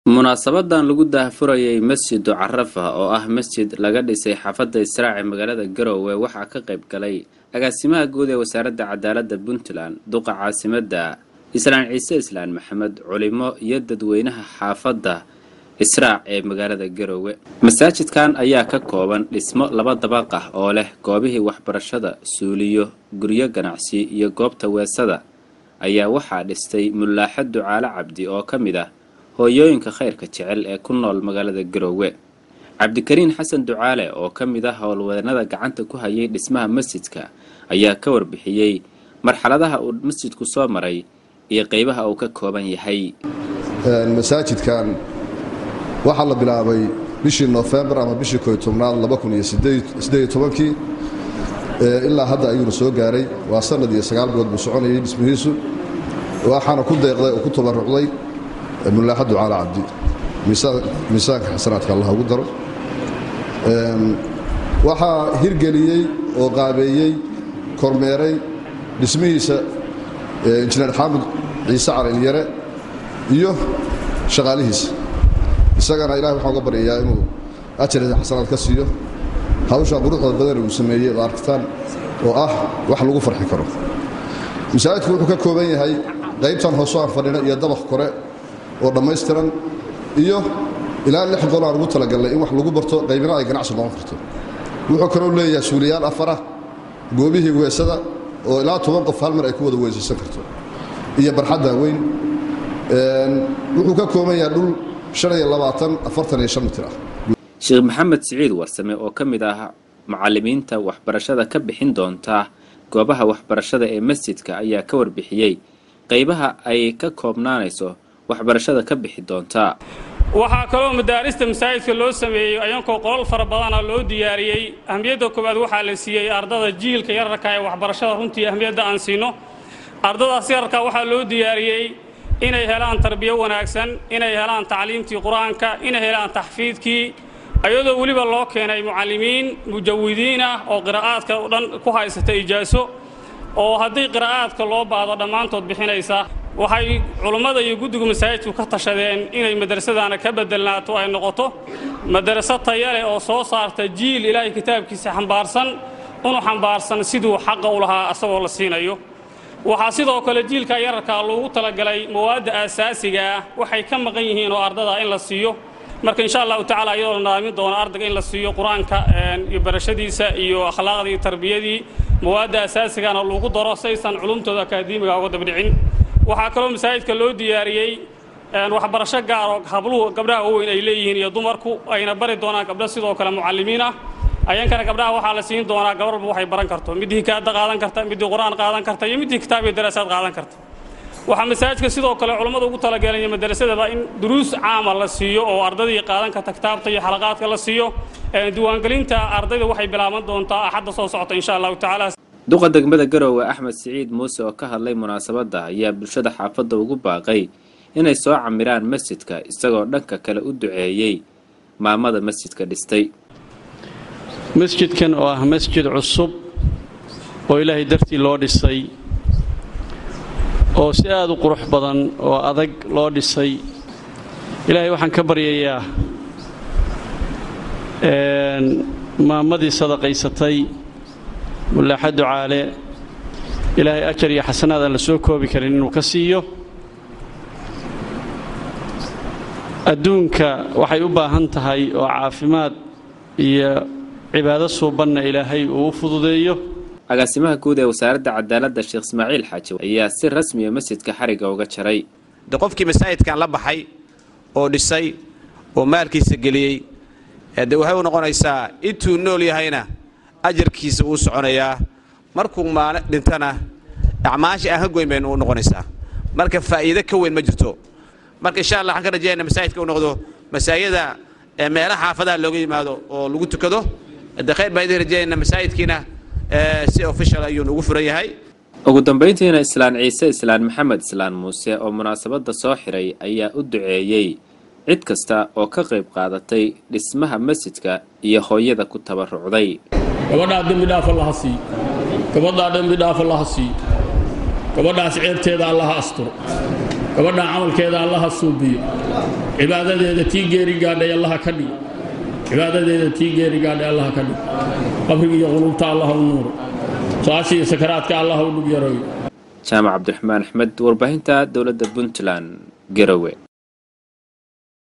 munaasabadan lagu daahfurayay masjidu carafa oo ah masjid laga dhisay xaafadda israac ee magaalada garoowe waxaa ka qayb galay agaasimaha guud ee wasaaradda cadaaladda puntland duqa caasimadda islaan ciise islaan maxamed culimo iyo dadweynaha xaafadda israac ee magaalada garoowe masaajidkan ayaa ka kooban dhismo laba dabaq ah oo leh goobihii waxbarashada suuliyo guryo ganacsi iyo goobta weesada ayaa waxaa dhistay mulaaxa ducaale cabdi oo ka mid ah hooyooyinka khayrka jecel ee ku nool magaalada garoowe cabdikariin xasan ducaale oo ka mid ah howlwadanada gacanta ku hayay dhismaha masjidka ayaa ka warbixiyey marxaladaha uu masjidku soo maray iyo qeybaha uu ka kooban yahay masaajidkan waxaa la bilaabay bishii nofembar ama bishii koy tobnaad kii ilaa hadda ayuuna soo gaaray waa sanad iyo sagaal bilood buu soconayay dhismihiisu waxaana ku deeqday oo ku tabarucday mulaaxa ducaale cabdi miisaanka xasanaadka allah ugu daro waxaa hirgeliyey oo qaabeeyey kormeeray dhismihiisa injineer xaamud ciise calilyare iyo shaqaalihiisa isagana ilahay waxaan uga baryayaa inuu ajarisa xasanaad ka siiyo hawshaa quruxda badan uu sameeyey oo arkitaan oo ah wax lagu farxi karo masaajidku wuxuu ka kooban yahay qaybtan hoosoo aan fadhina iyo dabaq kore oo dhammaystiran iyo ilaa lix qol aan ugu talagalnay in wax lagu barto qaybina ay ganacsi noqon karto wuxuu kaloo leeyahay suuliyaal afarah goobihii weesada oo ilaa toban qof hal mar ay ku wada weysaysan karto iyo barxadda weyn wuxuu ka kooban yahay dhul mitir ah sheekh maxamed siciid warsame oo ka mid ah macalimiinta waxbarashada ka bixin doonta goobaha waxbarashada ee masjidka ayaa ka warbixiyey qaybaha ay ka koobnaanayso waxbarashada ka bixi doontaa waxaa kaloo madaarista masaajidka loo sameeyey ayankoo qolal fara badana loo diyaariyey ahmiyadda koowaad waxaa la siiyey ardada jiilka yararka ee waxbarashada runtii ahmiyadda aan siino ardadaas yararka waxaa loo diyaariyey inay helaan tarbiyo wanaagsan inay helaan tacliimtii qur-aanka inay helaan taxfiidkii ayadoo weliba loo keenay mucallimiin mujawidiin ah oo qiraa'aadka o dhan ku haysata ijaaso oo haddii qiraa'aadka loo baado dhammaantood bixinaysa waxay culummada iyo guddigu masaajidku ka tashadeen inay madrasadana ka bedelnaato ay noqoto madraso taya leh oo soo saarta jiil ilaahay kitaabkiisa xambaarsan unu xambaarsan siduu xaqa u lahaa asagoo la siinayo waxaa sidoo kale jiilka yararkaa loogu talagalay mawaadda aasaasiga ah waxay ka maqan yihiin oo ardada in la siiyo marka insha allahu tacala iyadoo la nidaamin doono ardayga in la siiyo qur-aanka iyo barashadiisa iyo akhlaaqdii iyo tarbiyadii mawaadda asaasigana lagu daro saysan culumtooda akaademiga uga dabdhicin waxaa kaloo masaajidka loo diyaariyey waxbarasho gaaroo habluhu gabdhaha waaweyn ay leeyihiin iyo dumarku ayna bari doonaan gabdho sidoo kale mucallimiin ah ayankana gabdhaha waxaa la siin doonaa gabarba waxay baran karto middii hikaada qaadan karta middii qur-aan qaadan karta iyo middii kitaab iyo daraasaad qaadan karta waxaa masaajidka sidoo kale culummadu ugu talageelaya madarasadaba in duruus caama la siiyo oo ardadii qaadan karta kitaabta iyo xalaqaadka la siiyo diiwaangelinta ardayda waxay bilaaban doontaa axadda soo socota insha allahu tacaala duqa degmada garoowe axmed siciid muuse oo ka hadlay munaasabadda ayaa bulshada xaafadda ugu baaqay inay soo camiraan masjidka isagoo dhanka kale u duceeyey maamada masjidka dhistay masjidkan oo ah masjid cusub oo ilaahay dartii loo dhisay oo si aad u qurux badan oo adag loo dhisay ilaahay waxaan ka baryayaa maamadii sadaqaysatay mulaaxa ducaale ilaahay ajar iyo xasanaad aan la soo koobi karin inuu ka siiyo adduunka waxay u baahan tahay oo caafimaad iyo cibaado suubanna ilaahay uu u fududeeyo agaasimaha guud ee wasaaradda cadaaladda sheekh ismaaciil xaaji ayaa si rasmiya masjidka xarigga uga jaray de qofkii masaajidkan la baxay oo dhisay oo maalkiisa geliyey de waxay u noqonaysaa intuu nool yahayna ajarkiisa wuu soconayaa markuu maali dhintana acmaasha aan ka goyn baynu u noqonaysaa marka faa'iido ka weyn ma jirto marka insha allah waxaan ka rajayana masaajidka u noqdo masaajida meelaha xaafadaha looga yimaado oo lagu tukado de khayr baan idin rajayana masaajidkiina si official ayuunu ugu furan yahay ugu dambayntiina islaan ciise islaan maxamed islaan muuse oo munaasabadda soo xiray ayaa u duceeyey cid kasta oo ka qayb qaadatay dhismaha masjidka iyo hooyada ku tabarucday gabadhaa dembi dhaaf allaha sii gabadhaa dembi dhaaf allaha sii gabadhaas ceebteeda allaha asturo gabadhaa camalkeeda allaha suubiyo cibaadadeeda tii geeri gaadhay allaha ka dhig cibaadadeeda tii geeri gaadhay allaha ka dhig qabriga iyo qulubta allah u nuuro su-aasha iyo sakaraadka allah u dhug yareeyo jaamac cabdiraxmaan axmed warbaahinta dowladda puntland garowe